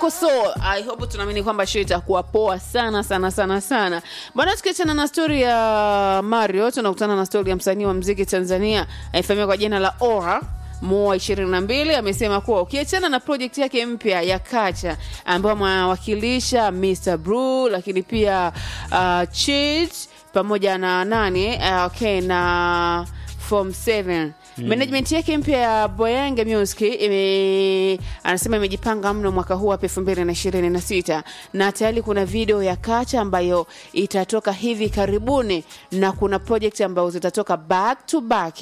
yako so i hope tunaamini kwamba show itakuwa poa sana sana sana sana bwana tukiachana na stori ya mario tunakutana na stori ya msanii wa mziki tanzania anayefahamia kwa jina la ora moa 22 amesema kuwa ukiachana na project yake mpya ya kacha ambayo amewakilisha mr bru lakini pia uh, chit pamoja na nani uh, okay na form 7 Mm. management yake mpya ya boyange music ime, anasema imejipanga mno mwaka huu hapa elfu mbili na ishirini na sita na tayari kuna video ya kacha ambayo itatoka hivi karibuni na kuna project ambayo zitatoka back to back